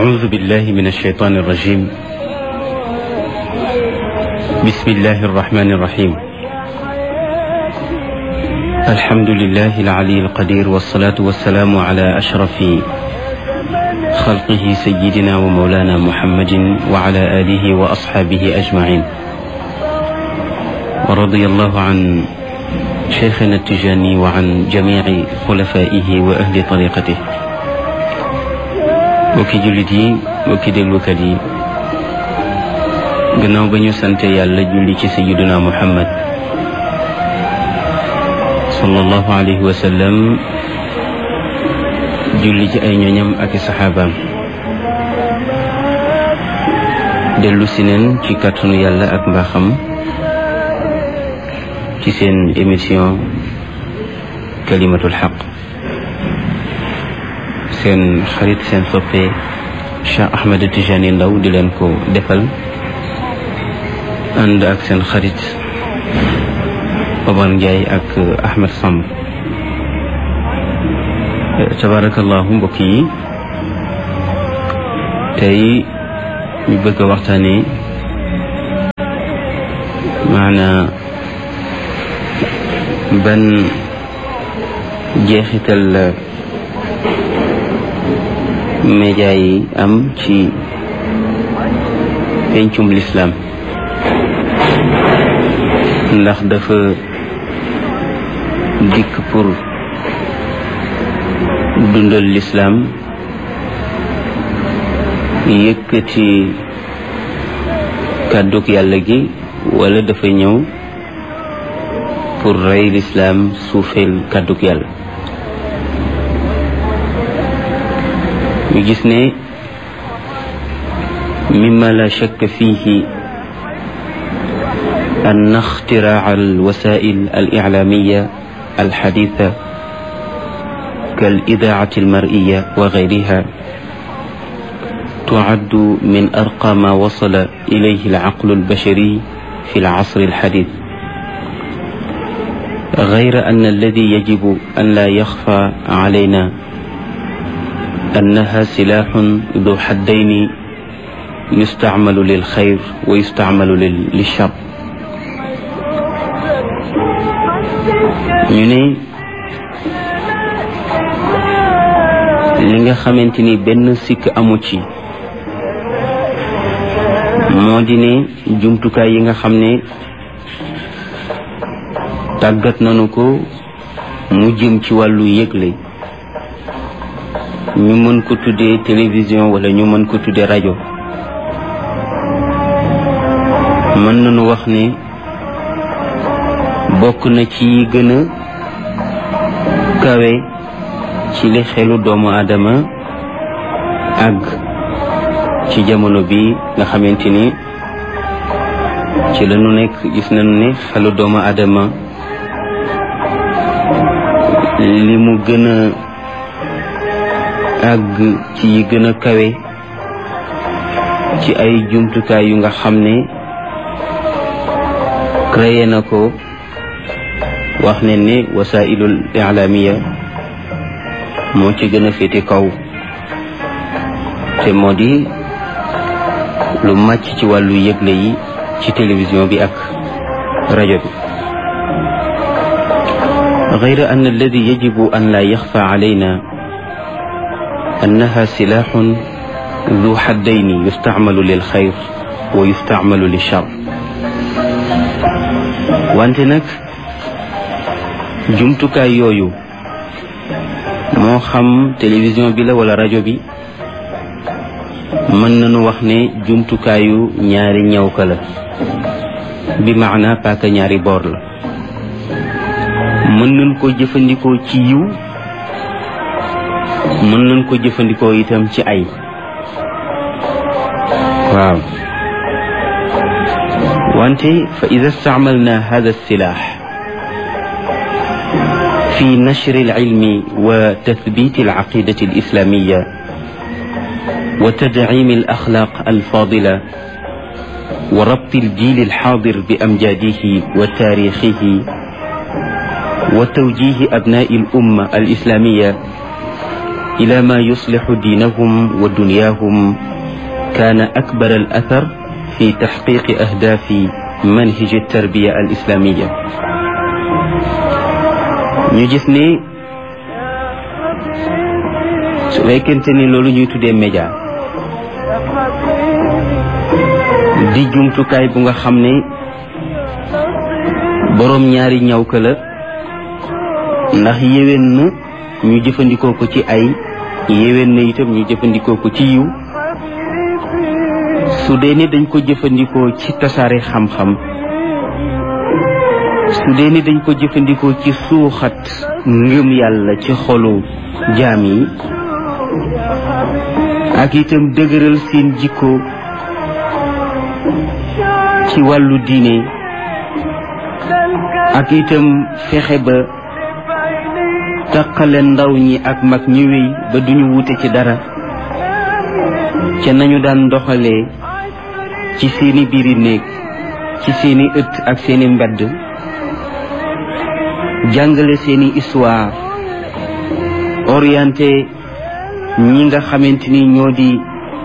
أعوذ بالله من الشيطان الرجيم بسم الله الرحمن الرحيم الحمد لله العلي القدير والصلاة والسلام على أشرف خلقه سيدنا ومولانا محمد وعلى آله وأصحابه أجمعين ورضي الله عن شيخنا التجاني وعن جميع خلفائه وأهل طريقته mbokki jullit yi mbokki déglukat yi gannaaw ba ñu sante yàlla julli ci sayiduna muhammad sallallahu alayhi wa sallam julli ci ay ñoñam ak i saxaabaam dellu si neen ci kàttanu yàlla ak mbaaxam ci seen émission kalimatul xaq seen xarit seen soppe Cheikh Ahmed Tijani Ndaw di leen ko defal ànd ak seen xarit Omar Ndiaye ak Ahmed Samb tabarakallahu mbokk yi tey ñu bëgg a waxtaane maanaa ban jeexital la média yi am ci pencum lislaam ndax dafa dikk pour dundal lislaam yëkkati kàddug yàlla gi wala dafa ñëw pour rey lislaam suufeel kàddug yàlla ñu gis ne mimma la shakka fihi أن اختراع الوسائل الإعلامية الحديثة كالإذاعة المرئية وغيرها تعد من أرقى ما وصل إليه العقل البشري في العصر الحديث غير أن الذي يجب أن لا يخفى علينا أنها سلاح ذو حدين يستعمل للخير ويستعمل للشر ñu ne li nga xamante ni benn sikk amu ci moo di ne jumtukaay yi nga xam ne tàggat nañu ko mu jëm ci wàllu yëgle ñu mën ko tuddee télévision wala ñu mën ko tuddee rajo mën nañu wax ne bokk na ci yi gën a kawe ci li xelu doomu aadama àgg ci jamono bi nga xamante ni ci la ñu nekk gis nañu ne xelu doomu aadama li mu gën a àgg ci yi gën a kawe ci ay jumtukaay yu nga xam ne créé na ko wax ne ni wasailul ilaamiya moo ci gën a féete kaw te moo di lu màcc ci wàllu yëgle yi ci télévision bi ak rajo bi غير أن الذي يجب أن لا يخفى علينا أنها سلاح ذو حدين يستعمل للخير ويستعمل للشر وأنت نك jumtukaay yooyu moo xam télévision bi la wala rajo bi mën nañu wax ne jumtukaayu ñaari ñawka la bi maana paaka ñaari boor la mën nañ ko jëfandikoo ci yiw mën nañ ko jëfandikoo itam ci ay waaw wante fa ida staamalna hada silaax في نشر العلم وتثبيت العقيدة الإسلامية وتدعيم الأخلاق الفاضلة وربط الجيل الحاضر بأمجاده وتاريخه وتوجيه أبناء الأمة الإسلامية ila ma yuslixu diinahum wa dunyaahum kaana akbar al athar fi taxqiqi ahdaafi manhiji tarbiya al islamiya ñu gis ni su fekkente ni loolu ñuy tuddee média di jumtukaay bu nga xam ne boroom ñaari ñaw ka la ndax yéwén na ñu jëfandikoo ko ci ay yéwén na itam ñu jëfandikoo ko ci yiw su dee ni dañ ko jëfandikoo ci tasaare xam-xam su dee ni dañ ko jëfandikoo ci suuxat ngëm yàlla ci xolu jaam yi ak itam dëgëral seen jikko ci wàllu diine ak itam fexe ba taqale ndaw ñi ak mag ñi wéy ba duñu wute ci dara ca nañu daan doxalee ci seeni biiri néeg ci seeni ëtt ak seeni mbedd jàngale seeni histoire orienté ñi nga xamante ni ñoo di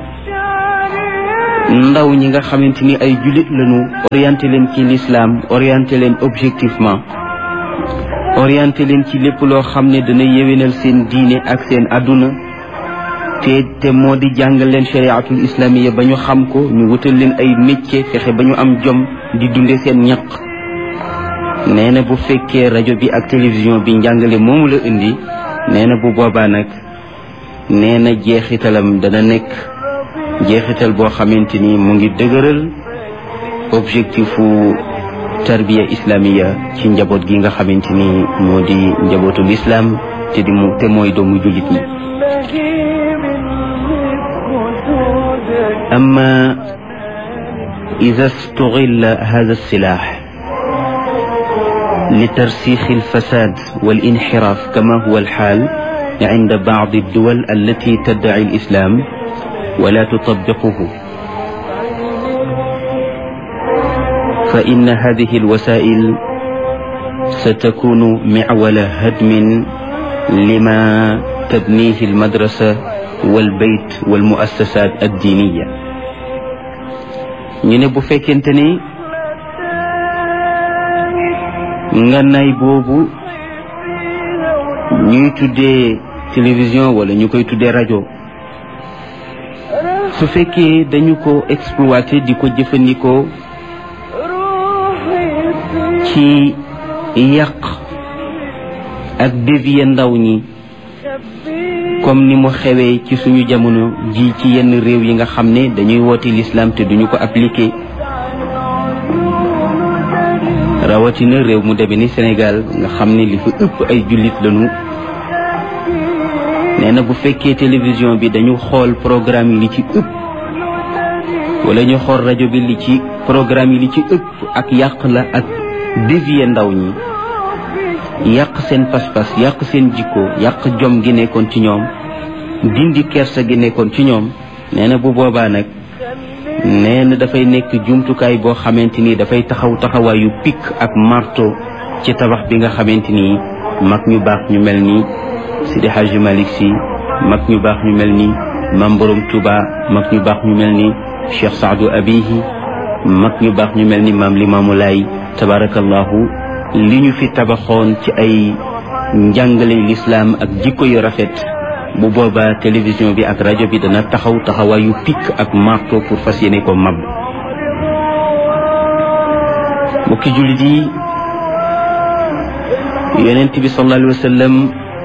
ndaw ñi nga xamante ni ay jullit lañu orienté leen ci l'islam orienté leen objectivement orienté leen ci lépp loo xam ne dana yéwénal seen diine ak seen àdduna te te moo di jàngal leen chariatul islamiya ba ñu xam ko ñu wutal leen ay métier fexe ba ñu am jom di dunde seen ñaq nee na bu fekkee rajo bi ak télévision bi njàngale moomu la indi nee na bu boobaa nag nee na jeexitalam dana nekk jeexital boo xamante ni mu ngi dëgëral objectifu tarbiya islamiya ci njaboot gi nga xamante ni moo di njabootul islam te di mu te mooy doomu jullit ñi أما إذا استغل هذا السلاح لترسيخ الفساد والانحراف كما هو الحال عند بعض الدول التي تدعي الإسلام ولا تطبقه فإن هذه الوسائل ستكون معول هدم لما تبنيه المدرسة والبيت والمؤسسات الدينية ñu ne bu fekkente ni ngànnaay boobu ñuy tuddee télévision wala ñu koy tuddee rajo su fekkee dañu ko exploité di ko jëfandikoo ci yàq ak dévier ndaw ñi comme ni mu xewee ci suñu jamono ji ci yenn réew yi nga xam ne dañuy woote l'islam te duñu ko appliqué rawatina réew mu deme ni Sénégal nga xam ne li fa ëpp ay jullit lañu nee na bu fekkee télévision bi dañu xool programme yi li ci ëpp wala ñu xool rajo bi li ci programme yi li ci ëpp ak yàq la ak dévier ndaw ñi yàq seen pas-pas yàq seen jikko yàq jom gi nekkoon ci ñoom dindi kersa gi nekkoon ci ñoom nee na bu boobaa nag nee na dafay nekk jumtukaay boo xamante ni dafay taxaw taxawaayu pikk ak marto ci tabax bi nga xamante ni mag ñu baax ñu mel ni Sidi Hadji Malick Sy mag ñu baax ñu mel ni Mam Borom Touba mag ñu baax ñu mel ni Cheikh Saadu Abihi mag ñu baax ñu mel ni Maam Limaamu Laay tabarakallahu li ñu fi tabaxoon ci ay njàngale lislaam ak jikko yu rafet bu boobaa télévision bi ak rajo bi dana taxaw taxawaayu pikk ak marto pour fas yéene ko mab mbokki jullit yi yonent bi sallallahu alayhi wa sallam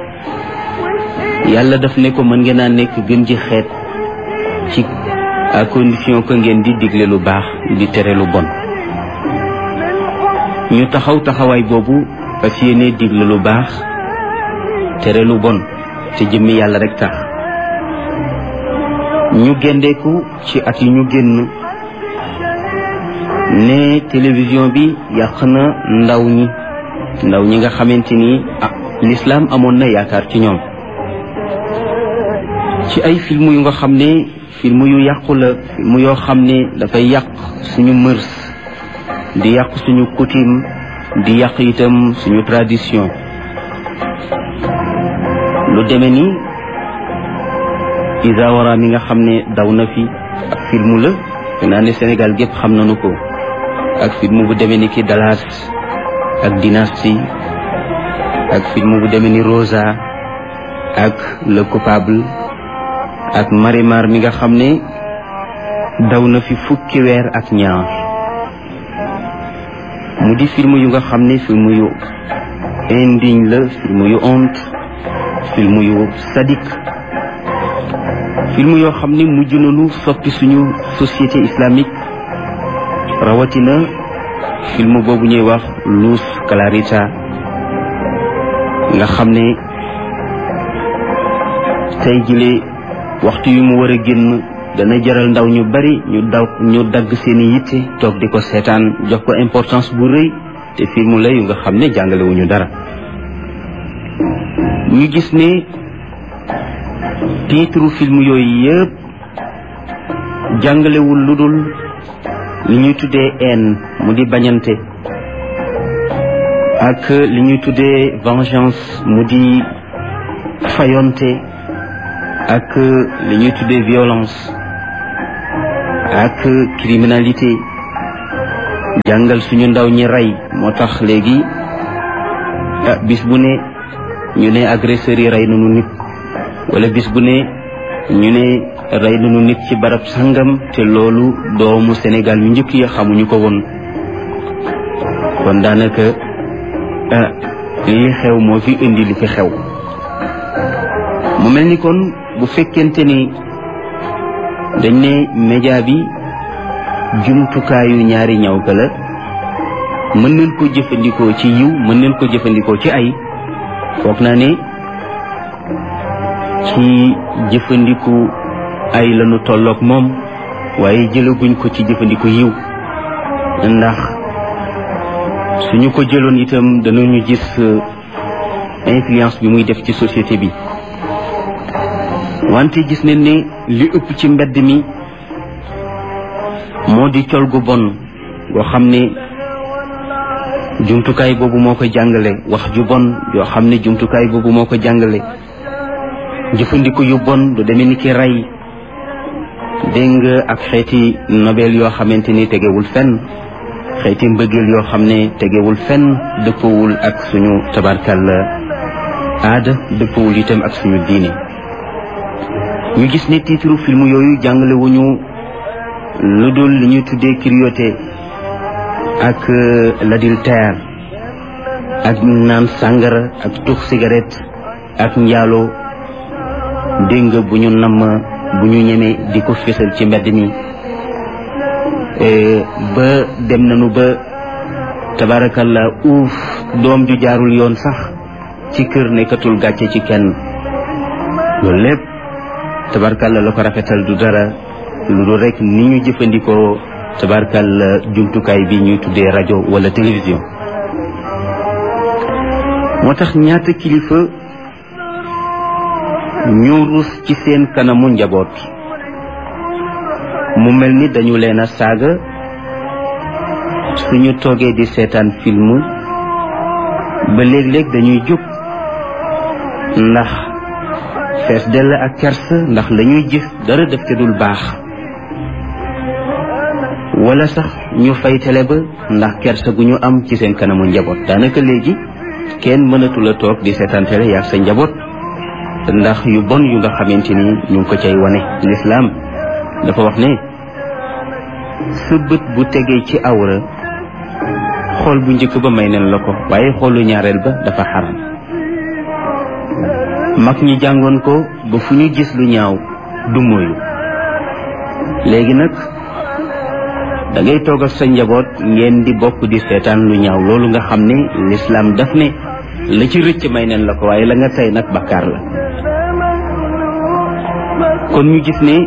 yàlla daf ne ko mën ngeen a nekk gën ji xeet ci à condition que ngeen di digle lu baax di tere lu bon ñu taxaw taxawaay boobu fas yéene digle lu baax tere lu bon te jëmmi yàlla rek tax ñu gendeeku ci at yi ñu génn ne télévision bi yàq na ndaw ñi ndaw ñi nga xamante ni ah l'islam amoon na yaakaar ci ñoom ci ay film yu nga xam ne film yu yàqu la film yoo xam ne dafay yàq suñu mërs di yàq suñu coutume di yàq itam suñu tradition lu deme ni Isawara mi nga xam ne daw na fi ak filmu la te naa ne Sénégal gépp xam nañu ko ak film bu demee ni ki Dallas ak Dynastie ak film bu demee ni Rosa ak Le Coupable ak Marimar mi nga xam ne daw na fi fukki weer ak ñaar mu di film yu nga xam ne film yu indigne la film yu honte film yu sadique film yoo xam ne mujj nañu soppi suñu société islamique rawatina film boobu ñuy wax Luz Clarita nga xam ne tey jile waxtu yu mu war a génn dana jaral ndaw ñu bari ñu daw ñu dagg seeni yitte toog di ko seetaan jox ko importance bu rëy te film la yu nga xam ne jàngalewuñu dara ñu gis ne titre film yooyu yëpp jàngalewul lu dul li ñuy tuddee haine mu di bañante ak li ñuy tuddee vengeance mu di fayonte ak li ñuy tuddee violence ak criminalité jàngal suñu ndaw ñi rey moo tax léegi bis bu ne ñu ne agresseurs yi rey nañu nit wala bis bu ne ñu ne rey nañu nit ci barab sangam te loolu doomu Sénégal yu njëkk yi xamuñu ko woon kon daanaka li xew moo fi indi li fi xew mu mel ni kon bu fekkente ni dañ ne média bi jumtukaayu ñaari ñaw ka la mën nañ ko jëfandikoo ci yiw mën nañ ko jëfandikoo ci ay foog naa ne ci jëfandiku ay lañu tolloog moom waaye jëlaguñ ko ci jëfandiku yiw ndax suñu ko jëloon itam danañu gis influence bi muy def ci société bi wante gis nañ ne li ëpp ci mbedd mi moo di col gu bon goo xam ne jumtukaay boobu moo ko jàngale wax ju bon yoo xam ne jumtukaay boobu moo ko jàngale jëfandiku yu bon du demee ni ki rey dégg nga ak xeeti nobel yoo xamante ni tegewul fenn xeeti mbëggeel yoo xam ne tegewul fenn dëppawul ak suñu tabarkal aada dëppawul itam ak suñu diine ñu gis ne titre film yooyu jàngale wuñu lu dul li ñuy tuddee cruauté ak l'adultère ak naan sàngara ak tux cigarette ak njaaloo dégg nga bu ñu namm bu ñu ñemee di ko fésal ci mbedd mi ba dem nañu ba tabaarakalla uuf doom ju jaarul yoon sax ci kër nekkatul gàcce ci kenn loolu lépp tabaarakalla la ko rafetal du dara lu dul rek ni ñu jëfandikoo tabaarakalla jumtukaay bi ñuy tuddee rajo wala télévision moo tax ñaata kilifa ñu rus ci seen kanamu njaboot mu mel ni dañu leen a saaga suñu toogee di seetaan film ba léeg-léeg dañuy jóg ndax fees dell ak kersa ndax lañuy gis dara def te dul baax wala sax ñu fay télé ba ndax kersa gu ñu am ci seen kanamu njaboot daanaka léegi kenn mënatul a toog di seetaan télé yaag sa njaboot ndax yu bon yu nga xamante ni ñu ngi ko cay wane lislaam dafa wax ne sa bët bu tegee ci awra xool bu njëkk ba may nen la ko waaye xoolu ñaareel ba dafa xaram mag ñi jàngoon ko ba fu ñu gis lu ñaaw du moyu léegi nag da ngay toog ak sa njaboot ngeen di bokk di seetaan lu ñaaw loolu nga xam ne lislaam daf ne la ci rëcc may nen la ko waaye la nga tey nag bakkaar la kon ñu gis ne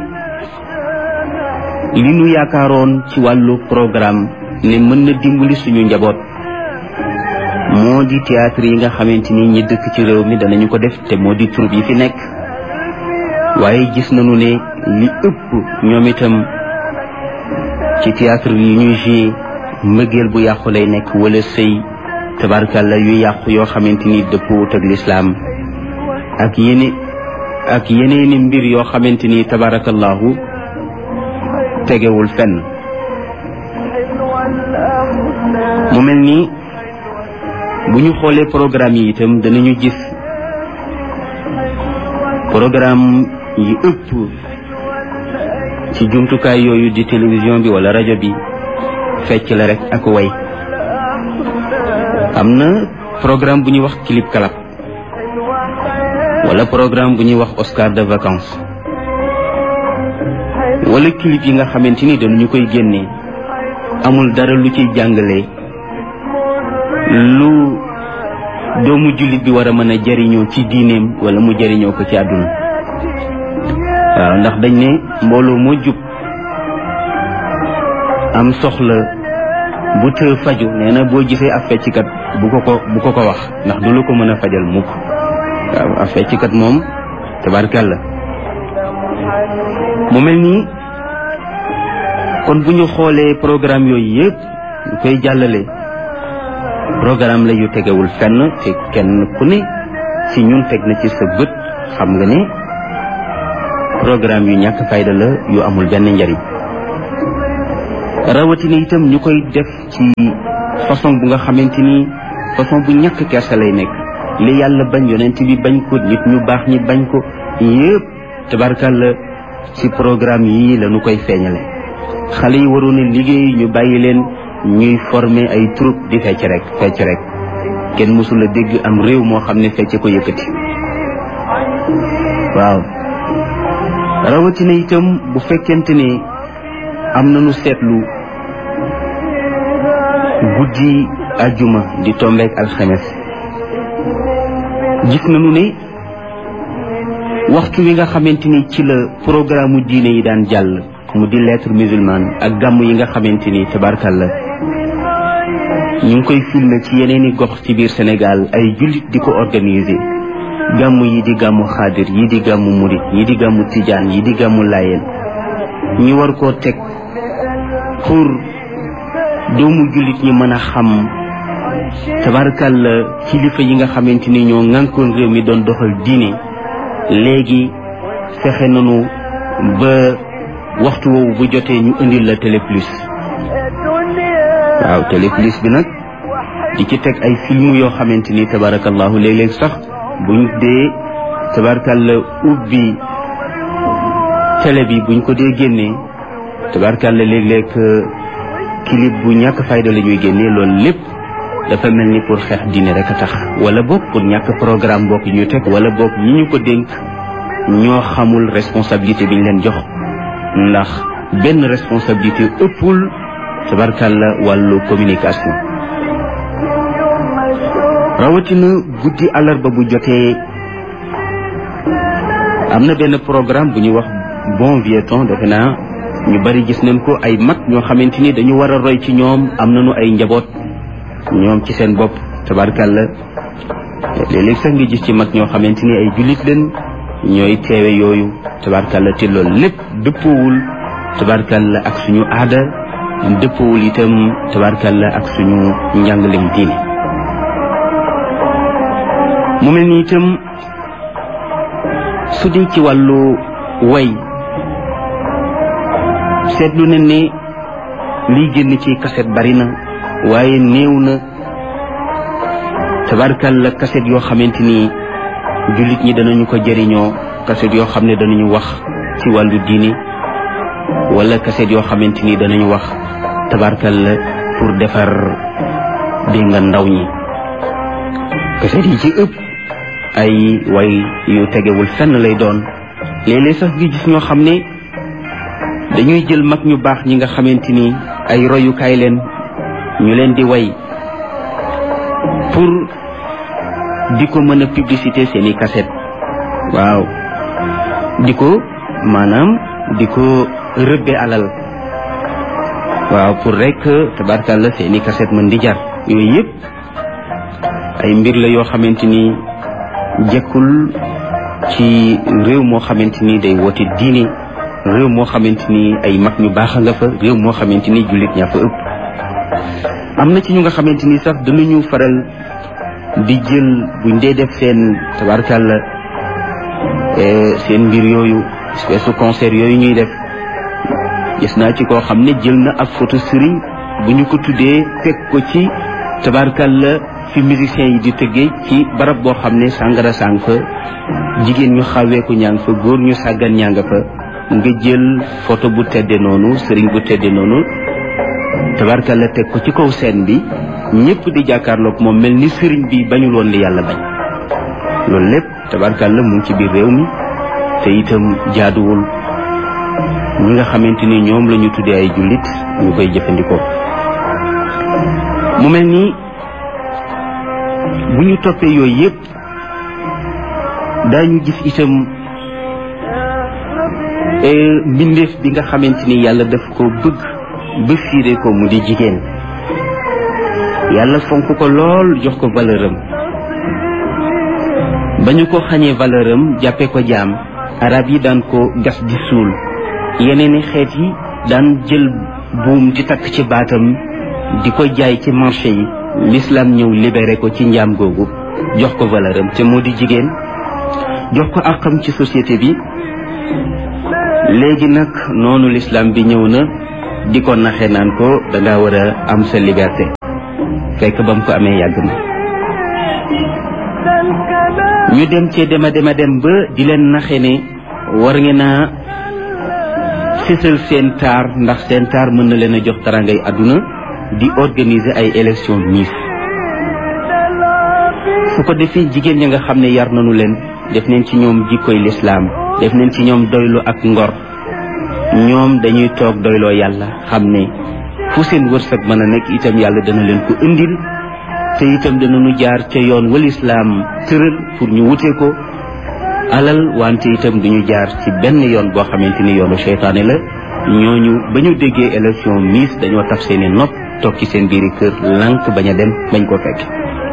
li ñu yaakaaroon ci wàllu programme ne mën na dimbali suñu njaboot moo di théâtre yi nga xamante ni ñi dëkk ci réew mi danañu ko def te moo di troupe yi fi nekk waaye gis nañu ne li ëpp ñoom itam ci théâtre yi ñuy joué mbëggeel bu yàqu lay nekk wala sëy tabarkalla yu yàqu yoo xamante ni dëppwut ak lislaam ak yene ak yeneeni mbir yoo xamante ni tabarakallahu tegewul fenn mu mel ni bu ñu xoolee programme yi itam danañu gis programme yi ëpp ci jumtukaay yooyu di télévision bi wala rajo bi fecc la rek ak way am na programme bu ñuy wax clip kalap wala programme bu ñuy wax Oscar de vacances wala clip yi nga xamante ni dañu koy génnee amul dara lu ciy jàngale lu doomu jullit bi war a mën a jariñoo ci diineem wala mu jariñoo ko ci àdduna waaw ndax dañ ne mbooloo moo jub am soxla bu të faju nee na boo gisee ab fecckat bu ko ko bu ko ko wax ndax du la ko mën a fajal mukk waaw ab fecckat moom tabarkàlla mu mel nii kon bu ñu xoolee programme yooyu yëpp ñu koy jàllale programme la yu tegewul fenn te kenn ku ne ci ñun teg na ci sa bët xam nga ne programme yu ñàkk fayda la yu amul benn njariñ rawatina itam ñu koy def ci façon bu nga xamante ni façon bu ñàkk kersa lay nekk li yàlla bañ yonent bi bañ ko nit ñu baax ñi bañ ko yëpp tabarkàlla ci programme yii la ñu koy feeñale xale yi waroon a liggéey ñu bàyyi leen ñuy former ay troupe di fecc rek fecc rek kenn mësul a dégg am réew moo xam ne fecc ko yëkkati waaw rawatina itam bu fekkente ne am nañu seetlu guddi ajuma di tombeek alxames gis nañu ne waxtu wi nga xamante ni ci la programme mu diine yi daan jàll mu di lettre musulmane ak gàmm yi nga xamante ni tabarkalla ñu ngi koy filmer ci yeneeni gox ci biir Sénégal ay jullit di ko organiser gàmm yi di gàmmu xaadir yi di gàmmu murit yi di gàmmu tijaan yi di gàmmu laayeen ñu war koo teg pour doomu jullit ñi mën a xam tabarkalla kilifa yi nga xamante ni ñoo ŋànkoon réew mi doon doxal diine léegi fexe nañu ba waxtu woowu bu jotee ñu indil la télé plus waaw télé plus bi nag di ci teg ay film yoo xamante ni tabarakallahu léeg-léeg sax buñ dee tabarakalla ubbi télé bi buñ ko dee génnee tabarakalla léeg-léeg clip bu ñàkk fayda la ñuy génnee loolu lépp dafa mel ni pour xeex diine rek a tax wala boog pour ñàkk programme bokk ñu teg wala boog ñi ñu ko dénk ñoo xamul responsabilité bi ñu leen jox ndax benn responsabilité ëppul tabarkalla wàllu communication rawatina guddi àllarba bu jotee am na benn programme bu ñuy wax bon vieux temps defe naa ñu bari gis nañ ko ay mag ñoo xamante ni dañu war a roy ci ñoom am nañu ay njaboot ñoom ci seen bopp tabarkalla léeg-léeg sax nga gis ci mag ñoo xamante ni ay jullit leen ñooy teewe yooyu tabarkalla te loolu lépp dëppoowul tabarkalla ak suñu aada dëppoowul itam tabarkalla ak suñu njàngalem diine mu mel ni itam su dee ci wàllu way seetlu na ne liy génn ci kaset bari na waaye néew na tabarkalla kaset yoo xamante ni jullit ñi danañu ko jëriñoo kaset yoo xam ne danañu wax ci wàllu diine wala kaset yoo xamante ni danañu wax tabarkalla pour defar dégg nga ndaw ñi kaset yi ci ëpp ay way yu tegewul fenn lay doon léeg-léeg sax gi gis ñoo xam ne dañuy jël mag ñu baax ñi nga xamante ni ay royukaay leen ñu leen di way pour di ko mën a publicité seeni kaset waaw di ko maanaam di ko rëbbe alal waaw pour rek tabarkalla seeni kaset mën di jar yooyu yëpp ay mbir la yoo xamante ni jekkul ci réew moo xamante ni day woote diine réew moo xamante ni ay mag ñu baax a nga fa réew moo xamante ni jullit ñaa fa ëpp am na ci ñu nga xamante ni sax danañu faral di jël buñ dee def seen tabarkàlla seen mbir yooyu espèce de concert yooyu ñuy def gis naa ci koo xam ne jël na ab photo sëriñ bu ñu ko tuddee teg ko ci tabarkalla fi musiciens yi di tëggee ci barab boo xam ne sàngara sàng fa jigéen ñu xaweeku ñaa nga fa góor ñu sàggan ñaa nga fa nga jël photo bu tedde noonu sëriñ bu tedde noonu tabarkalla teg ko ci kaw scène bi ñëpp di jàkkaarloog moom mel ni sëriñ bi bañul woon li yàlla bañ loolu lépp tabarkalla mu ngi ci biir réew mi te itam jaaduwul ñi nga xamante ni ñoom la ñu tuddee ay jullit ñu koy jëfandikoo mu mel ni bu ñu toppee yooyu yëpp daañu gis itam mbindeef bi nga xamante ni yàlla daf ko bëgg ba fiire ko mu di jigéen yàlla fonk ko lool jox ko valeur am ba ñu ko xañee valeur am jàppee ko jaam arab yi daan ko gas di suul yeneen i xeet yi daan jël buum di takk ci baatam di ko jaay ci marché yi l'islam ñëw libéré ko ci njaam googu jox ko valeur am te moo di jigéen jox ko àqam ci société bi léegi nag noonu l'islam bi ñëw na di ko naxe naan ko danga war a am sa liberté fekk ba mu ko amee yàgg na ñu dem cee dema dema dem ba di leen naxe ne war ngeen a fësal seen taar ndax seen taar mën na leen a jox tarangay àdduna di organiser ay élection Miss su ko defee jigéen ñi nga xam ne yar nañu leen def nañ ci ñoom jikkoy lislaam def nañ ci ñoom doylu ak ngor ñoom dañuy toog doyloo yàlla xam ne fu seen wërsëg mën a nekk itam yàlla dana leen ko indil te itam danañu jaar ca yoon wal islaam tëral pour ñu wute ko alal wante itam duñu jaar ci benn yoon boo xamante ni yoonu seytaane la ñooñu ba ñu déggee élection Miss dañoo taf seeni nopp toog ci seen biiri kër lànk bañ a dem bañ ko fekk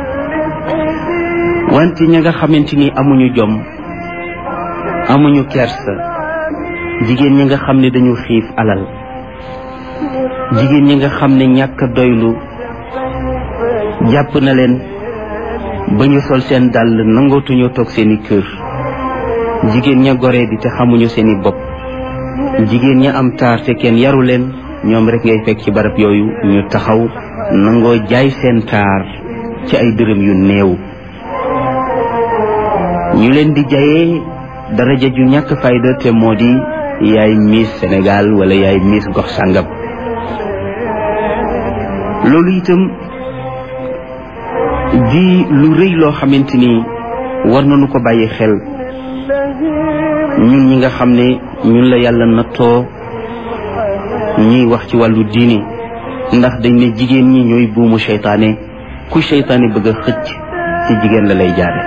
wante ña nga xamante ni amuñu jom amuñu kersa jigéen ñi nga xam ne dañu xiif alal jigéen ñi nga xam ne ñàkk doylu jàpp na leen ba ñu sol seen dàll nangootuñoo toog seeni kër jigéen ña goree di te xamuñu seeni bopp jigéen ña am taar te kenn yaru leen ñoom rek ngay fekk ci barab yooyu ñu taxaw nangoo jaay seen taar ci ay dërëm yu néew ñu leen di jayee daraja ju ñàkk fayda te moo di yaay Miss Sénégal wala yaay Miss gox sàngam loolu itam di lu rëy loo xamante ni war nañu ko bàyyi xel ñun ñi nga xam ne ñun la yàlla nattoo ñuy wax ci wàllu diine ndax dañ ne jigéen ñi ñooy buumu seytaane ku seytaane bëgg a xëcc ci jigéen la lay jaare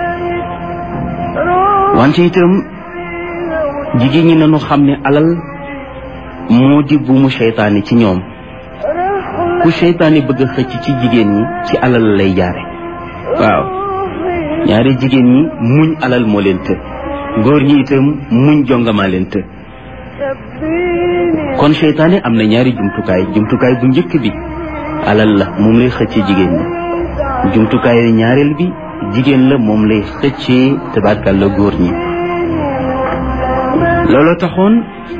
wante itam jigéen ñi nañu xam ne alal moo di buumu seytaane ci ñoom ku seytaane bëgg a xëcc ci jigéen ñi ci alal la lay jaare waaw ñaari jigéen ñi muñ alal moo leen të góor ñi itam muñ jongamaa leen të kon seytaane am na ñaari jumtukaay jumtukaay bu njëkk bi alal la moom lay xëccee jigéen ñi jumtukaay ñaareel bi jigéen la moom lay xëccee tabarkal la góor ñi looloo taxoon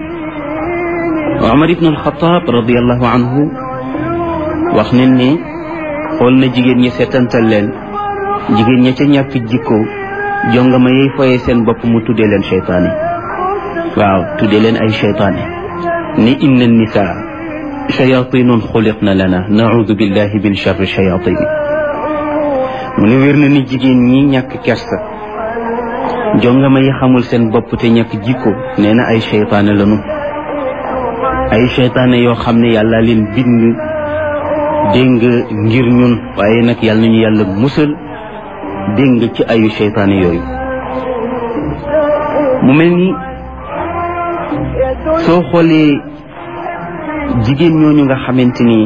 Omar ibn al-Khattab radiallahu anhu wax nañ ne xool na jigéen ñi seetantal leen jigéen ña ca ñàkk jikko jongama yey foye seen bopp mu tuddee leen seytaane waaw tuddee leen ay seytaane ni inna nisaa shayatinun xuliqna lana naudu billahi min charri shayatin mu ne wér na ni jigéen ñi ñàkk kersa jongama yi xamul seen bopp te ñàkk jikko nee na ay seytaane lanu ay seytaane yoo xam ne yàlla leen bind dégg nga ngir ñun waaye nag yàlla nañu yàlla musal dégg nga ci ayu seytaane yooyu mu mel ni soo xoolee jigéen ñooñu nga xamante ni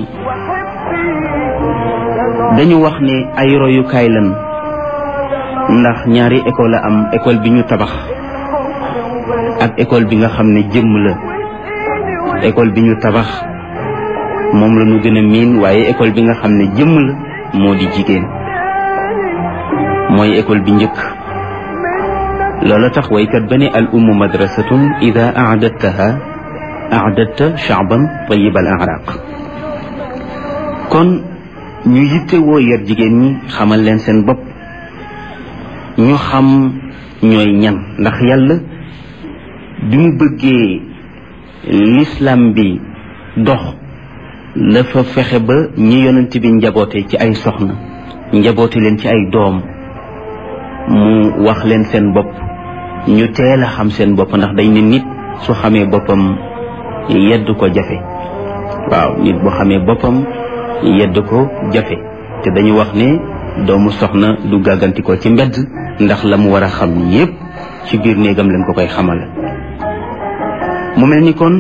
dañu wax ne ay royukaay lan ndax ñaari école la am école bi ñu tabax ak école bi nga xam ne jëmm la école bi ñu tabax moom la ñu gën a miin waaye école bi nga xam ne jëmm la moo di jigéen mooy école bi njëkk loola tax waykat ba ne al ummu madrasatun ida aadattaha aadatta shaaban tayib al araq kon ñu yitte woo yar jigéen ñi xamal leen seen bopp ñu xam ñooy ñan ndax yàlla bi mu bëggee l'islam bi dox dafa fexe ba ñi yonent bi njaboote ci ay soxna njaboote leen ci ay doom mu wax leen seen bopp ñu teel a xam seen bopp ndax dañ ne nit su xamee boppam yedd ko jafe waaw nit bu xamee boppam yedd ko jafe te dañu wax ne doomu soxna du gàgganti ko ci mbedd ndax la mu war a xam yépp ci biir néegam leen ko koy xamal mu mel ni kon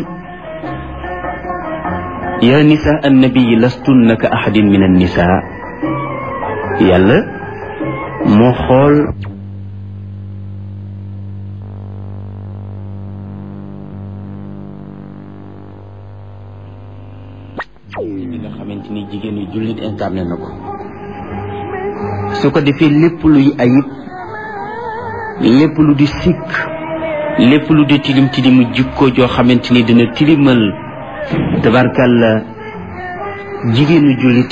yaa nisaa annabiyi lastunna ka ahadin min annisaa yàlla moo xool li nga xamante ni jigéen yu jullit incarné na ko su ko defee lépp luy ayib lépp lu di sikk lépp lu di tilim tilimu jikko joo xamante ni dina tilimal tabarkàlla jigéenu jullit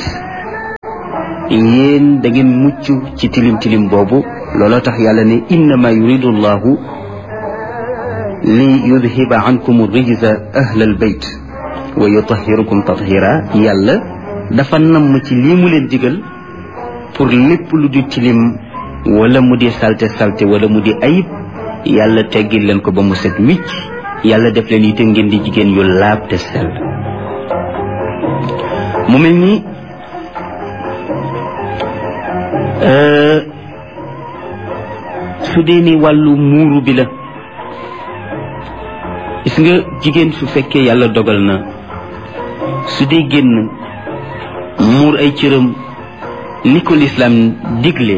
yéen da ngeen mucc ci tilim tilim boobu looloo tax yàlla ne innama yuridu llahu li yudhiba ankum rijza ahlal bayt wa yutahirukum tathira yàlla dafa namm ci lii mu leen digal pour lépp lu di tilim wala mu di salte salte wala mu di ayib yàlla teggil leen ko ba mu set wicc yàlla def leen itam ngeen di jigéen yu laab te sell mu mel ni su dee ni wàllu muuru bi la gis nga jigéen su fekkee yàlla dogal na su dee génn muur ay cëram ni ko lislaam digle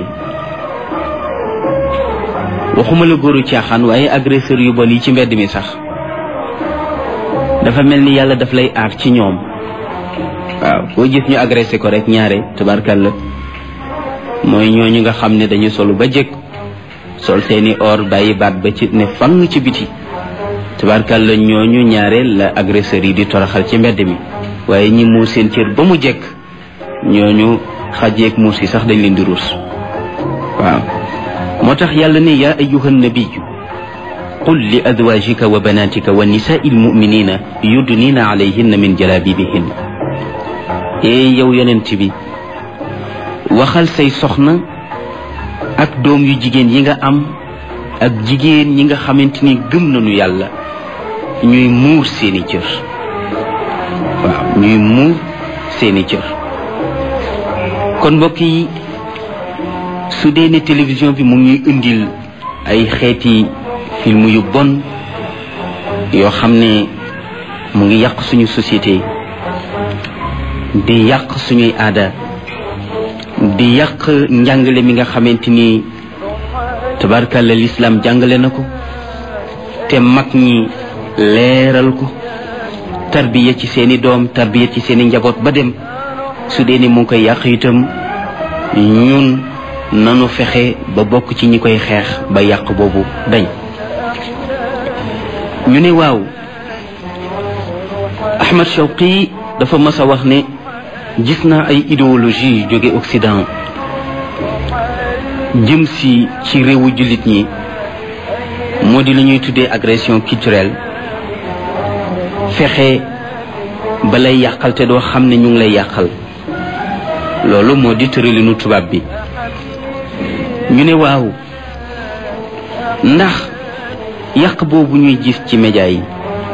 waxuma la góoru caaxaan waaye agresseur yu bon yi ci mbedd mi sax dafa mel ni yàlla daf lay aar ci ñoom waaw boo gis ñu agressé ko rek ñaare tabarkalla mooy ñooñu nga xam ne dañu solu ba jëkk sol seeni or bàyyi baat ba ci ne fang ci biti tabarkalla ñooñu ñaare la agresseur yi di toroxal ci mbedd mi waaye ñi muur seen cër ba mu jekk ñooñu xajeeg muus yi sax dañ leen di ruus waaw moo tax yàlla ne yaa ayuha nabiyu qul li azwajika wa banatika wa nisaai almuminina yudnina alayhinna min jalabibihin ee yow yonent bi waxal say soxna ak doom yu jigéen yi nga am ak jigéen ñi nga xamante ni gëm nañu yàlla ñuy muur seeni cër waaw ñuy muur seeni cër kon mbokk yi su dee ne télévision bi mu ngi ñuy indil ay xeeti film yu bon yoo xam ne mu ngi yàq suñu société di yàq suñuy aada di yàq njàngale mi nga xamante ni tabarkalla lislaam jàngale na ko te mag ñi leeral ko tarbiya ci seeni doom tarbiya ci seeni njaboot ba dem su dee ni mu ngi koy yàq itam ñun nanu fexe ba bokk ci ñi koy xeex ba yàq boobu dañ ñu ne waaw Ahmad Shawqi dafa mas a wax ne gis naa ay idéologie yu jóge Occident jëm si ci réewu jullit ñi moo di lu ñuy tuddee agression culturelle fexe ba lay yàqal te doo xam ne ñu ngi lay yàqal loolu moo di tëralinu tubaab bi ñu ne waaw ndax yàq boobu ñuy gis ci média yi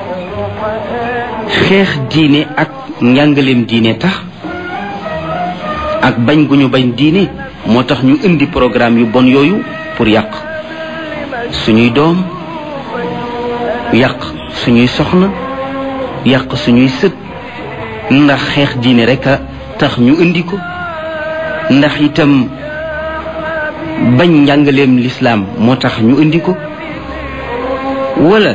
xeex diine ak njàngaleem diine tax ak bañ gu ñu bañ diine moo tax ñu indi programme yu bon yooyu pour yàq suñuy doom yàq suñuy soxna yàq suñuy sët ndax xeex diine rek a tax ñu indi ko ndax itam bañ njàngaleem lislaam moo tax ñu indi ko wala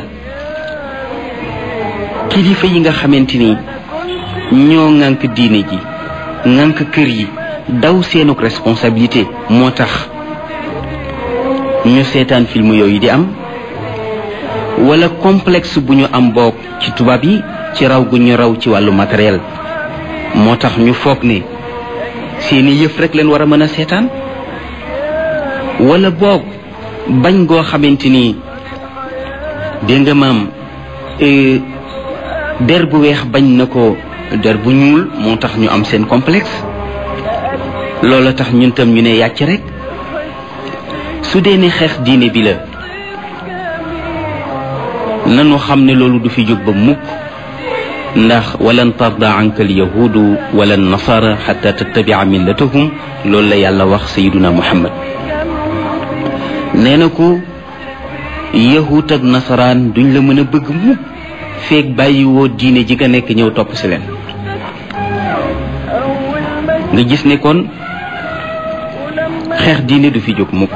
kilifa yi nga xamante ni ñoo ŋànk diine ji ŋànk kër yi daw seenuk responsabilité moo tax ñu seetaan film yooyu di am wala complexe bu ñu am boog ci tubaab yi ci raw gu ñu raw ci wàllu matériel moo tax ñu foog ne seeni yëf rek leen war a mën a seetaan wala boog bañ goo xamante ni dégg nga maam der bu weex bañ na ko der bu ñuul moo tax ñu am seen complexe loola tax ñun tam ñu ne yàcc rek su dee ne xeex diine bi la nanu xam ne loolu du fi jóg ba mukk ndax walan tarda anka al yahudu wala nasara xata tattabia millatahum loolu la yàlla wax sayiduna muhammad nee na ko yahut ak nasaraan duñ la mën a bëgg mukk feeg bàyyiwoo diine ji nga nekk ñëw topp si leen nga gis ne kon xeex diine du fi jóg mukk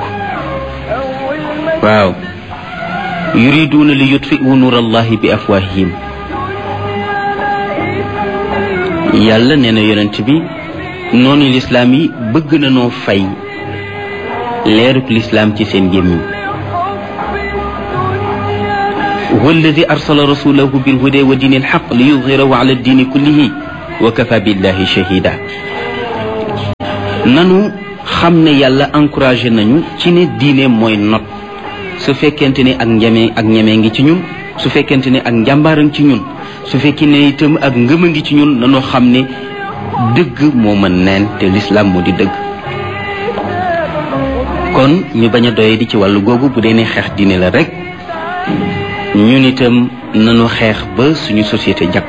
waaw yuriduuna li yutfiu nuur allahi bi afwahihim yàlla nee na yonent bi noonu lislaam yi bëgg na noo fay leeruk lislaam ci seen gémmiñ huwa alladi arsala rasulahu bilhuda wa diini alxaq li yudhirahu ala diini kullihi wa kafa billahi shahida nanu xam ne yàlla encouragé nañu ci ne diine mooy not su fekkente ne ak njame ak ñeme ngi ci ñun su fekkente ne ak njàmbaara ngi ci ñun su fekkee ne itam ak ngëm a ngi ci ñun nanoo xam ne dëgg moo mën neen te lislaam moo di dëgg kon ñu bañ a doye di ci wàllu googu bu dee ne xeex diine la rek ñun itam nanu xeex ba suñu société jag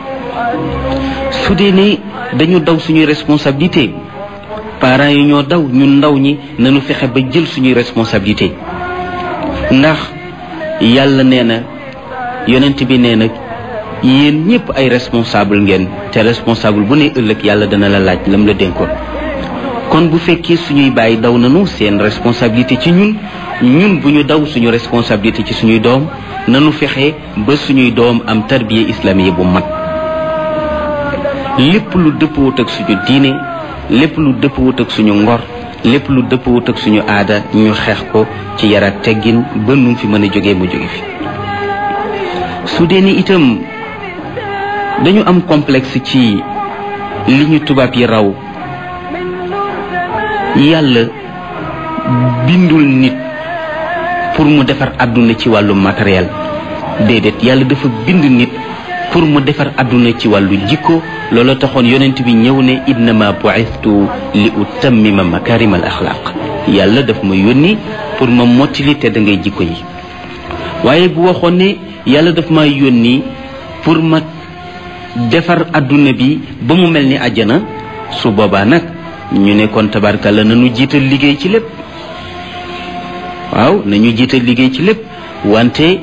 su dee ne dañu daw suñuy responsabilité parents yi ñoo daw ñun ndaw ñi nanu fexe ba jël suñuy responsabilité ndax yàlla nee na yonent bi nee na yéen ñëpp ay responsable ngeen te responsable bu ne ëllëg yàlla dana la laaj lam la dénkoon kon bu fekkee suñuy bàyyi daw nanu seen responsabilité ci ñun ñun bu ñu daw suñu responsabilité ci suñuy doom nanu fexe ba suñuy doom am tarbiya islamiye bu mat lépp lu dëppwut ak suñu diine lépp lu dëppwut ak suñu ngor lépp lu dëppwut ak suñu aada ñu xeex ko ci yaraat teggin ba nu fi mën a jógee mu jóge fi su dee ni itam dañu am complexe ci li ñu tubaab yi raw yàlla bindul nit pour mu defar àdduna ci wàllu matériel déedéet yàlla dafa bind nit pour mu defar àdduna ci wàllu jikko loolu taxoon yonent bi ñëw ne innama bu'istu li utammima makarim al axlaq yàlla daf ma yónni pour ma mottali te da ngay jikko yi waaye bu waxoon ne yàlla daf ma yónni pour ma defar àdduna bi ba mu mel ni àjjana su boobaa nag ñu ne kon tabarkalla nañu jiital liggéey ci lépp waaw nañu jiital liggéey ci lépp wante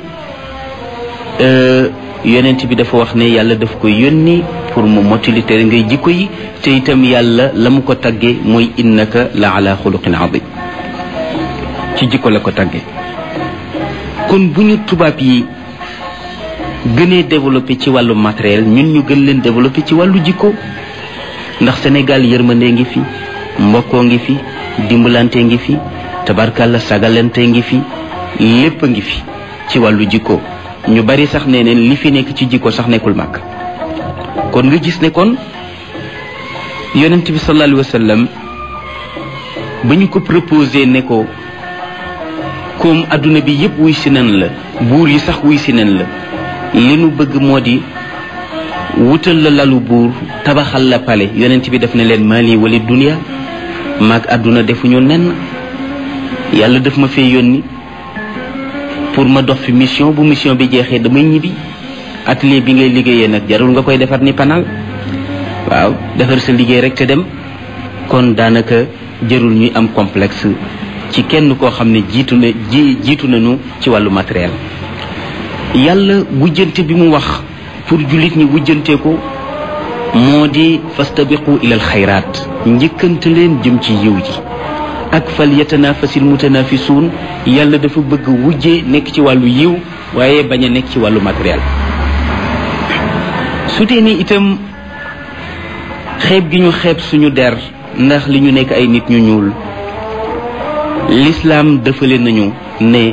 yonent bi dafa wax ne yàlla daf ko yónni pour mu mottali te ngay jikko yi te itam yàlla la mu ko tagge mooy innaka la ala xuluqin adim ci jikko la ko tagge kon bu ñu tubaab yi gënee développé ci wàllu matériel ñun ñu gën leen développé ci wàllu jikko ndax Sénégal yërmande ngi fi mbokkoo ngi fi dimbalante ngi fi tabarkalla sagalante ngi fi lépp a ngi fi ci wàllu jikko ñu bari sax nee neen li fi nekk ci jikko sax nekkul màgg kon nga gis ne kon yonent bi sallallahu alayhi wa sallam ba ñu ko proposé ne ko comme adduna bi yépp wuy si nen la buur yi sax wuy si nen la li nu bëgg moo di wutal la lalu buur tabaxal la pale yonent bi def ne leen mali wala dunia maag àdduna defuñu nen yàlla daf ma fee yónni pour ma dox fi mission bu mission bi jeexee damay ñibbi atelier bi ngay liggéeyee nag jarul nga koy defar ni panal waaw defar sa liggéey rek te dem kon daanaka jarul ñuy am complexe ci kenn koo xam ne jiitu na ji jiitu nañu ci wàllu matériel yàlla wujjante bi mu wax pour jullit ñi wujjante ko moo di fastabiqu ilal xayraat njëkkante leen jëm ci yiw ji ak fal yatanafasil mutanafisuun yàlla dafa bëgg wujje nekk ci wàllu yiw waaye bañ a nekk ci wàllu matériel su dee ni itam xeeb gi ñu xeeb suñu der ndax li ñu nekk ay nit ñu ñuul lislaam dëfale nañu ne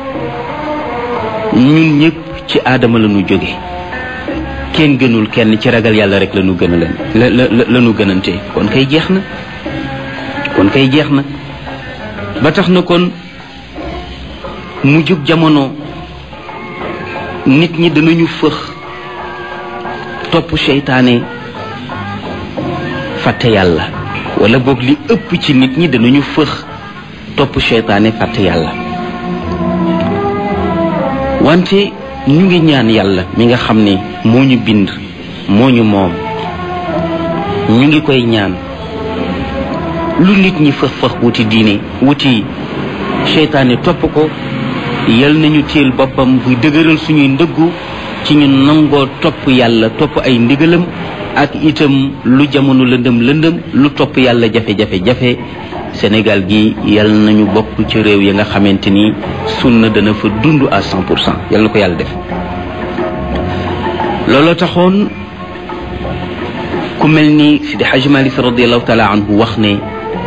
ñun ñëpp ci aadama la ñu jóge kenn gënul kenn ci ragal yàlla rek la ñu gën a leen la la la ñu gënante kon kay jeex na kon kay jeex na ba tax na kon mu jug jamono nit ñi danañu fëx topp seytaane fàtte yàlla wala boog li ëpp ci nit ñi danañu fëx topp seytaane fàtte yàlla wante ñu ngi ñaan yàlla mi nga xam ne moo ñu bind moo ñu moom ñu ngi koy ñaan lu nit ñi fëx fëx wuti diine wuti seytaane topp ko yal nañu téel boppam buy dëgëral suñuy ndëggu ci ñu nangoo topp yàlla topp ay ndigalam ak itam lu jamono lëndëm lëndëm lu topp yàlla jafe-jafe jafe Sénégal gi yal nañu bokk ci réew yi nga xamante ni sunna dana fa dund à cent pour cent yal na ko yàlla def looloo taxoon ku mel ni Sidi Hajj Malik radiallahu taala anhu wax ne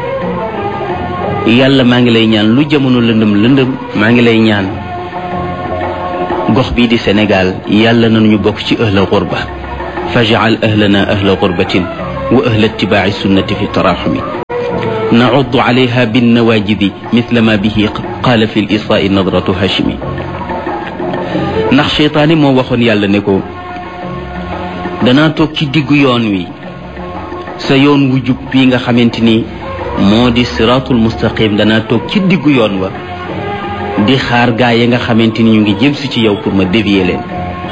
yàlla maa ngi lay ñaan lu jamono lëndëm lëndëm maa ngi lay ñaan gox bii di Sénégal yàlla nañu bokk ci ahla xurba fajal ahlana ahla xurbatin wa ahla itibaaci sunnati fi taraxumi نعض عليها بالنواجذ مثل ما به قال في الإصاء نظرة هاشمي ndax seytaane moo waxoon yàlla ne ko danaa toog ci diggu yoon wi sa yoon wu jub bii nga xamante ni moo di siraatul mustaqim danaa toog ci diggu yoon wa di xaar gaa yi nga xamante ni ñu ngi jëm si ci yow pour ma dévier leen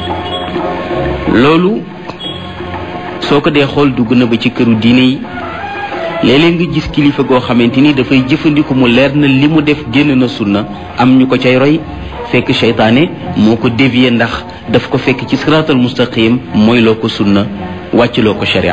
loolu soo ko dee xool dugg na ba ci këru diine yi léeg-léeg nga gis kilifa goo xamante ni dafay jëfandiku mu leer na li mu def génn na sunna am ñu ko cay roy fekk seytaane moo ko dévier ndax daf ko fekk ci siraatal mustaqim mooy loo ko sunna wàcc loo ko sharia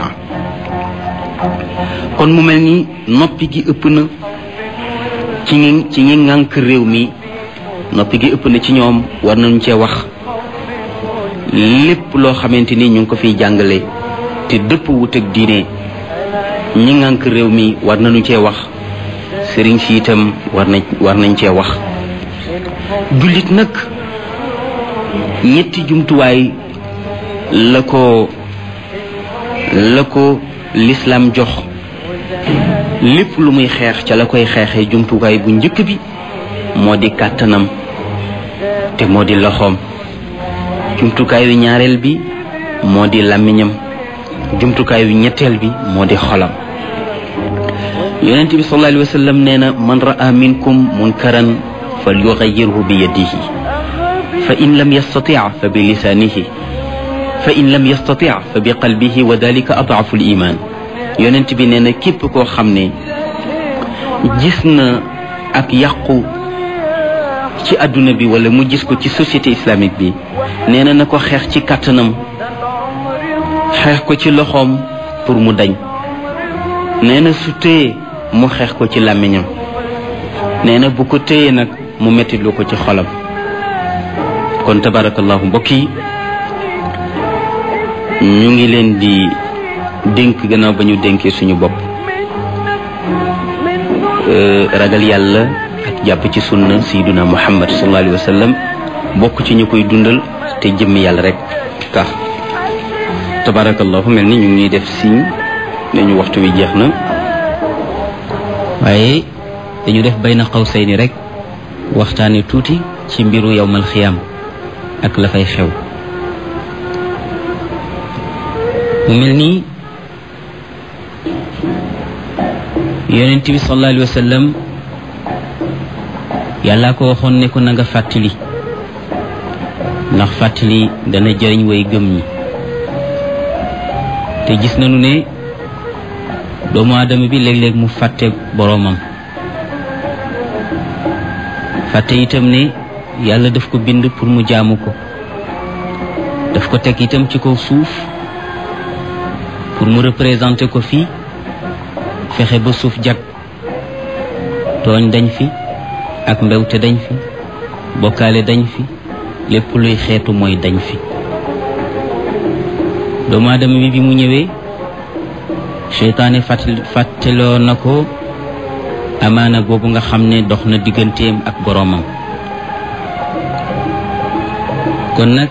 kon mu mel ni noppi gi ëpp na ci ñi ci ñi ŋànk réew mi noppi gi ëpp na ci ñoom war nañu cee wax lépp loo xamante ni ñu ngi ko fiy jàngale te dëpp wut ak diine ñi ngànk réew mi war nañu cee wax sëriñ si itam war nañ war nañ cee wax jullit nag ñetti jumtuwaay la ko la ko lislaam jox lépp lu muy xeex ca la koy xeexee jumtuwaay bu njëkk bi moo di kàttanam te moo di loxoom jumtukaayu ñaareel bi moo di làmmiñam jumtukaayu ñetteel bi moo di xolam yonent bi sallallahu alayhi wa sallam nee na man ra'a minkum munkaran fal yugayyirhu bi yadihi fa in lam yastati fa bi lisanihi fa in lam yastati fa bi qalbihi wa dalika ad'afu al-iman yonent bi nee na képp koo xam ne gis na ak yàqu ci adduna bi wala mu gis ko ci société islamique bi nee na na ko xeex ci kàttanam xeex ko ci loxoom pour mu dañ nee na su téye mu xeex ko ci làmmiñam nee na bu ko téye nag mu mettitlu ko ci xolam kon tabarakallahu mbokk yi ñu ngi leen di dénk gannaaw ba ñu dénkee suñu bopp ragal yàlla ak jàpp ci sunna sayyiduna muhammad sallallahu alayhi wa sallam bokk ci ñu koy dundal te jëmm yàlla rek tax tabarakallahu mel ni ñu ngi def signe ne ñu waxtu wi jeex na waaye dañu def bayna qawsayni rek waxtaane tuuti ci mbiru yowmal xiyaam ak la fay xew mu mel nii yonent bi sallallahu alayhi wa sallam yàllaa ko waxoon ne ko na nga fàttali ndax fàttali dana jëriñ way gëm ñi te gis nañu ne doomu aadama bi léeg-léeg mu fàtte boroomam fàtte itam ne yàlla daf ko bind pour mu jaamu ko daf ko teg itam ci kaw suuf pour mu représenter ko fii fexe ba suuf jag tooñ dañ fi ak mbewte dañ fi bokkaale dañ fi lépp luy xeetu mooy dañ fi doomu aadama bi bi mu ñëwee seytaane fàttali fàttaloo na ko amaana boobu nga xam ne dox na digganteem ak boroomam kon nag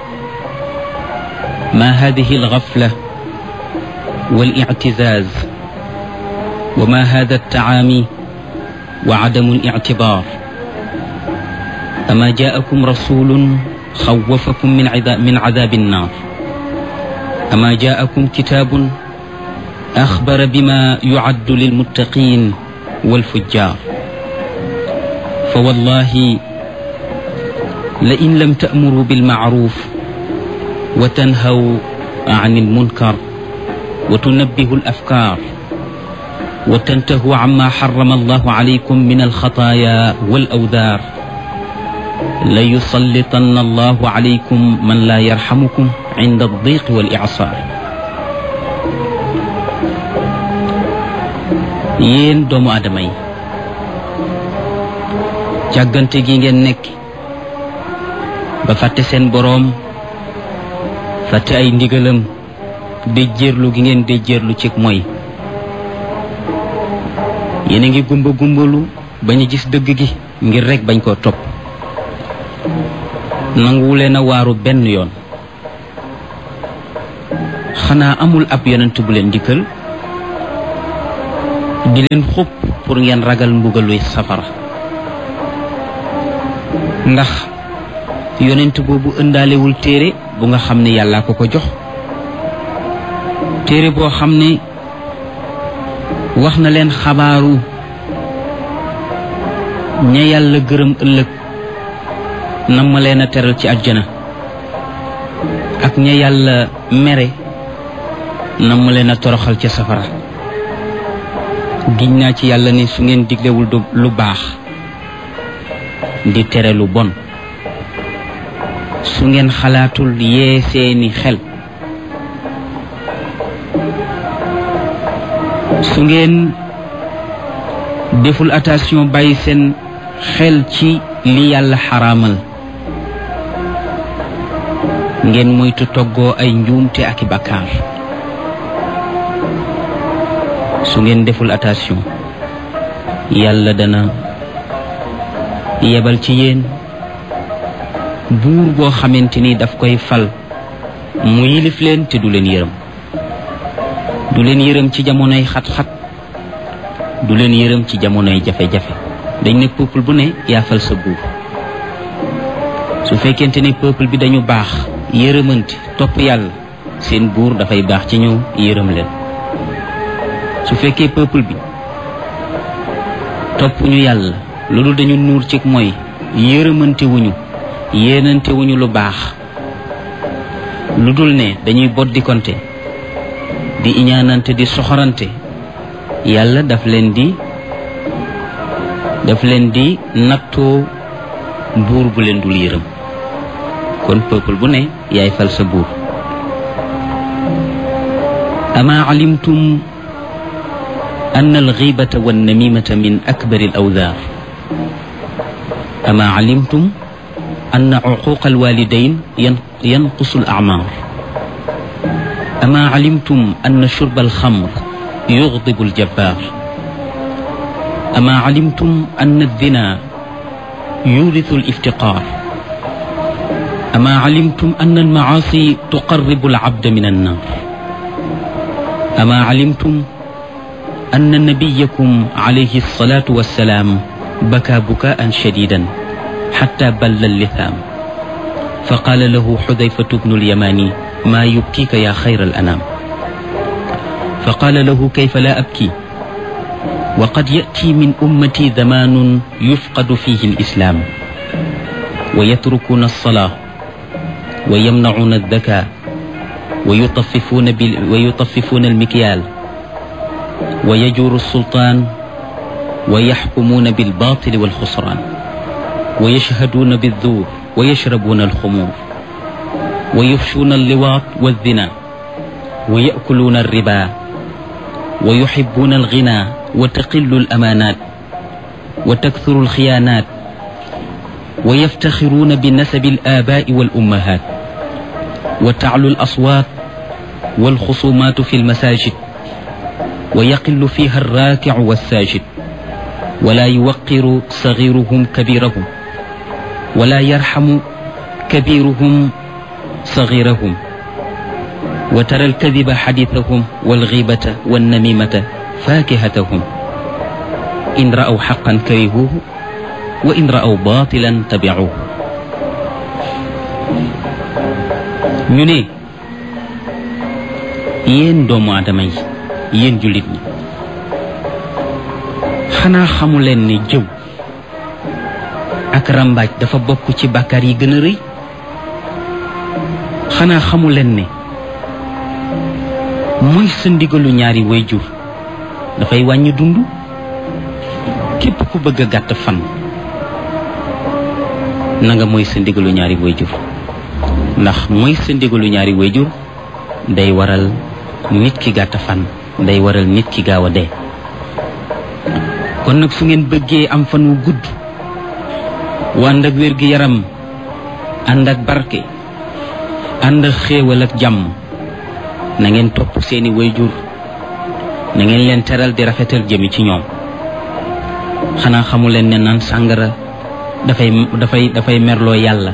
ma hadihi alxafla والاعتزاز وما هذا التعامي وعدم الاعتبار أما جاءكم رسول خوفكم من عذاب, من عذاب النار أما جاءكم كتاب أخبر بما يعد للمتقين والفجار فوالله لئن لم تأمروا بالمعروف وتنهوا عن المنكر وتنبهوا الأفكار وتنتهوا عما حرم الله عليكم من الخطايا والأوذار ليسلطن الله عليكم من لا يرحمكم عند الضيق والإعصار yéen doomu aadama yi càggante gi ngeen nekk ba fàtte seen boroom fàtte ay ndigalam déjjéerlu gi ngeen déjjéerlu ci mooy yéen a ngi gumba gumbalu bañ a gis dëgg gi ngir rekk bañ koo topp nanguwuleen a waaru benn yoon xanaa amul ab yonent bu leen dikkal di leen xupp pour ngeen ragal mbugaluy safara ndax yonent boobu ëndaalewul téere bu nga xam ne yàllaa ko ko jox téere boo xam ne wax na leen xabaaru ña yàlla gërëm ëllëg nam ma leen a teral ci àjjana ak ña yàlla mere nam ma leen a toroxal ca safara giñ naa ci yàlla ne su ngeen diglewul lu baax di tere lu bon su ngeen xalaatul yee seeni xel su ngeen deful attention bàyyi seen xel ci li yàlla xaraamal ngeen moytu toggoo ay njuumte ak i bakkaar su ngeen deful attention yàlla dana yebal ci yéen buur boo xamante ni daf koy fal mu yilif leen te du leen yërëm du leen yërëm ci jamonoy xat-xat du leen yërëm ci jamonoy jafe-jafe dañ ne peuple bu ne yaafal sa buur su fekkente ne peuple bi dañu baax yërëmante topp yàlla seen buur dafay baax ci ñëw yërëm leen su fekkee peuple bi topp ñu yàlla loolu dañu nuur ci mooy yërëmante wuñu yéenante wuñu lu baax lu dul ne dañuy boddikonte di iñaanante di soxorante yàlla daf leen di daf leen di nattoo buur bu leen dul yërëm kon peuple bu ne yaay fal sa buur ama alimtum أن الغيبة والنميمة من أكبر الأوذار أما علمتم أن عقوق الوالدين ينقص الأعمار أما علمتم أن شرب الخمر يغضب الجبار أما علمتم أن الزنا يورث الافتقار أما علمتم أن المعاصي تقرب العبد من النار أما علمتم أن نبيكم عليه الصلاة والسلام بكى بكاء شديدا حتى بل اللثام فقال له حذيفة بن اليماني ما يبكيك يا خير الأنام فقال له كيف لا أبكي وقد يأتي من أمتي زمان يفقد فيه الإسلام ويتركون الصلاة ويمنعون الذكاء ويطففون, بال ويطففون المكيال ويجور السلطان ويحكمون بالباطل والخسران ويشهدون بالذور ويشربون الخمور ويفشون اللواط والزنا ويأكلون الربا ويحبون الغنى وتقل الأمانات وتكثر الخيانات ويفتخرون بنسب الآباء والأمهات وتعلو الأصوات والخصومات في المساجد ويقل فيها الراكع والساجد wala yuwaqiru sagiruhum kabirahum wala yarxamu kabiruhum sagirahum wa tara alkadiba xadithahum walgibata wannamimata fakihatahum in ra'aw xaqan karihuhu wa in ra'aw batilan tabicuhu ñu ne yéen doomu aadama yi yéen jullit ñi xanaa xamu leen ni jëw ak rambaaj dafa bokk ci bàkkaar yi gën a rëy xanaa xamu leen ne mooy sa ndigalu ñaari wayjur dafay wàññi dund képp ku bëgg a gàtt fan na nga mooy sa ndigalu ñaari wayjur ndax mooy sa ndigalu ñaari wayjur day waral nit ki gàtt fan day waral nit ki gaaw a dee kon nag su ngeen bëggee am fan wu gudd wu ànd ak wér gi yaram ànd ak barke ànd ak xéewal ak jàmm na ngeen topp seeni wayjur na ngeen leen teral di rafetal jëmi ci ñoom xanaa xamu leen ne naan sàngara dafay dafay dafay merloo yàlla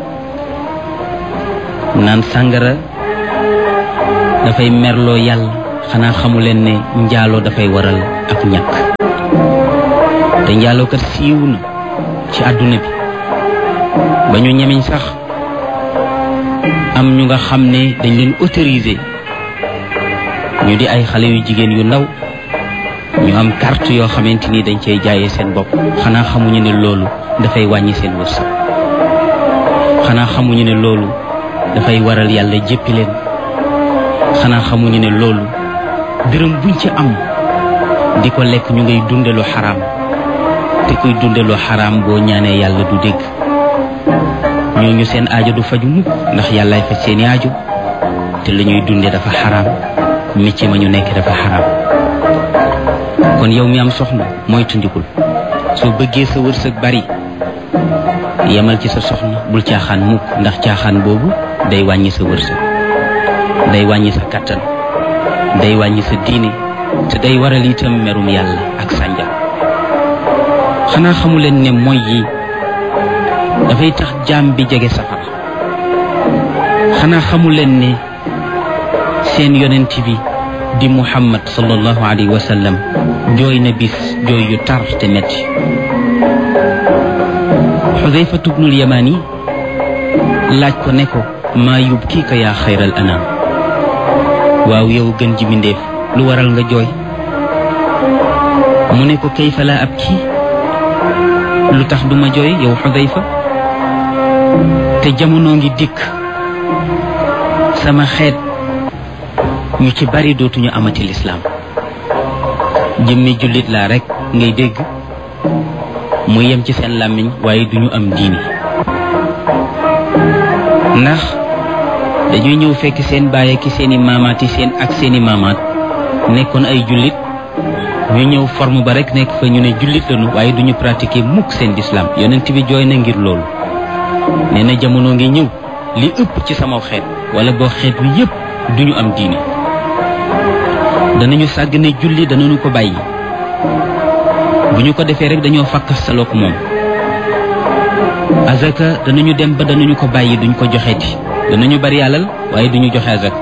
naan sàngara dafay merloo yàlla xanaa xamu leen ne njaaloo dafay waral ak ñàkk te njaaloo kat siiw na ci àdduna bi ba ñu ñemeñ sax am ñu nga xam ne dañ leen autorisé ñu di ay xale yu jigéen yu ndaw ñu am carte yoo xamante ni dañ cay jaayee seen bopp xanaa xamuñu ne loolu dafay wàññi seen wërsëg xanaa xamuñu ne loolu dafay waral yàlla jéppi leen xanaa xamuñu ne loolu dërëm buñ ci am di ko lekk ñu ngay dunde lu xaraam te kuy dunde lu xaraam boo ñaanee yàlla du dégg ñooñu seen aajo du faju mukk ndax yàllaay faj seeni aajo te la ñuy dunde dafa xaraam métier ma ñu nekk dafa xaraam kon yow mi am soxna mooy tundikul soo bëggee sa wërsëg bari yemal ci sa soxna bul caaxaan mukk ndax caaxaan boobu day wàññi sa wërsëg day wàññi sa kattan day wàññi sa diine te day waral itam merum yàlla ak sànja xanaa xamu leen ne mooy yi dafay tax jaam bi jege safara xanaa xamu leen ne seen yonent bi di muhammad sallallahu alayhi wa sallam jooy na bis jooy yu tar te metti xudayfatu bnul yamani laaj ko ne ko maa yubkiika yaa xayral anaam waaw yow gën ji mindéef lu waral nga jooy mu ne ko kayfa laa ab kii lu tax duma jooy yow xudayfa te jamono ngi dikk sama xeet ñu ci bari dootuñu amati lislaam jëmmi jullit laa rekk ngay dégg mu yem ci seen làmmiñ waaye duñu am diini ndax dañuy ñëw fekk seen baay ki seeni maamaat yi seen ak seeni maamaat nekkoon ay jullit ñu ñëw forme ba rekk nekk fa ñu ne jullit lañu waaye duñu pratiquer mukk seen lislaam yonent bi jooy na ngir loolu nee na jamono ngi ñëw li ëpp ci sama xeet wala boo xeet wi yépp duñu am diini danañu sàgg ne julli danañu ko bàyyi bu ñu ko defee rek dañoo fakkas salook moom azaka danañu dem ba danañu ko bàyyi duñ ko joxeeti danañu bari alal waaye duñu joxe azaka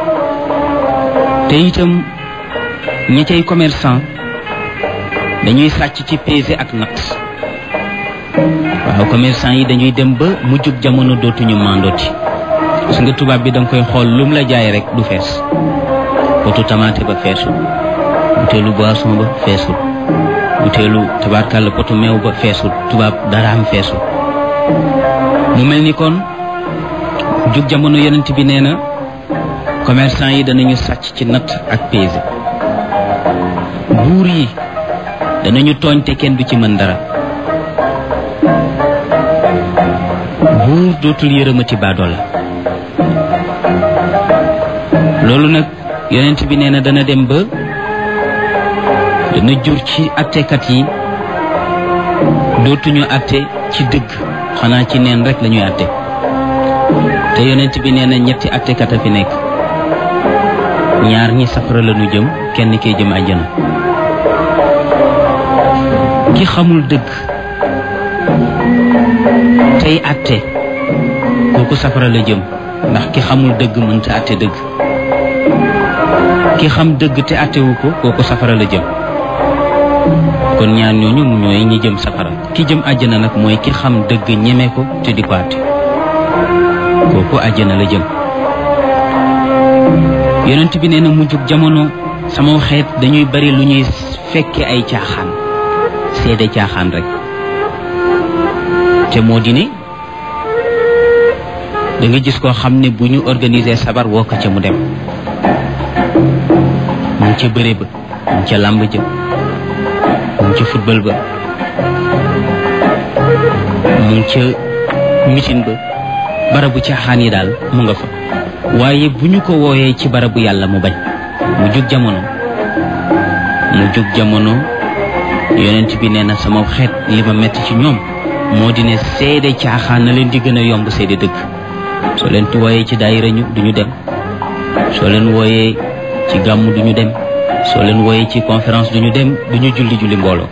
te itam ñi cay commerçant dañuy sàcc ci pesé ak natt waaw commerçant yi dañuy dem ba mujjug jamono dootuñu mandooti su nga tubaab bi danga koy xool lum la jaay rek du fees potu tamaate ba feesul buteelu boisson ba feesul buteelu tabaarkàlla potu meew ba feesul tubaab daraam feesul mu mel ni kon jug jamono yonent bi nee na commerçant yi danañu sàcc ci natt ak pesé buur yi danañu tooñ te kenn du ci mën dara buur dootul yërëmati baadoola loolu nag yonent bi nee na dana dem ba dana jur ci attekat yi dootuñu atte ci dëgg xanaa ci neen rek lañuy atte te yonent bi nee na ñetti attekat a fi nekk ñaar ñi safara lañu jëm kenn kee jëm àjjana ki xamul dëgg tey atte kooku safara la jëm ndax ki xamul dëgg mënta atte dëgg ki xam dëgg te attewu ko kooku safara la jëm kon ñaar ñooñu mu ñooy ñi jëm safara ki jëm àjjana nag mooy ki xam dëgg ñeme ko te di ko atte kooku àjjana la jëm yonent bi nee na mujjug jamono sama xeet dañuy bari lu ñuy fekke ay caaxaan seede caaxaan rek te moo di ne da nga gis koo xam ne bu ñu organiser sabar woo ko ca mu dem mu ngi ca bëre ba mu ngi ca làmb ja mu ngi ca football ba mu ngi ca mitin ba barabu caaxaan yi daal mu nga fa waaye bu ñu ko wooyee ci barabu yàlla mu bañ mu jug jamono mu jug jamono yonent bi nee na sama xeet li ma metti ci ñoom moo di ne seede caaxaan na leen di gën a yomb seede dëgg soo leen wooyee ci daayira ñu duñu dem soo leen wooyee ci gàmm duñu dem soo leen wooyee ci conférence duñu dem duñu julli julli mbooloo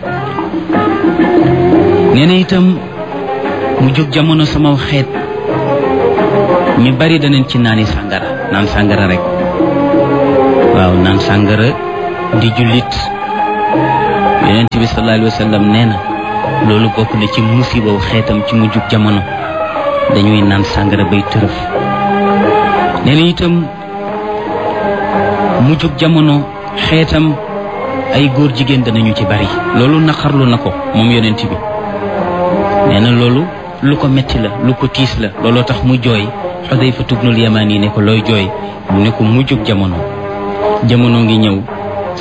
nee na itam mu jóg jamono sama xeet ñu bari danañ ci naani sàngara naan sàngara rek waaw naan sàngara di jullit yonent bi sallallahu alayhi wa sallam nee na loolu bokk na ci musibaw xeetam ci mu jóg jamono dañuy naan sàngara bay tërëf nee na itam mu jóg jamono xeetam ay góor jigéen danañu ci bari loolu naqarlu na ko moom yonent bi nee na loolu lu ko metti la lu ko tiis la looloo tax mu jooy Xudayfa tubnul Yamaan yi ne ko looy jooy mu ne ko mu jóg jamono jamono ngi ñëw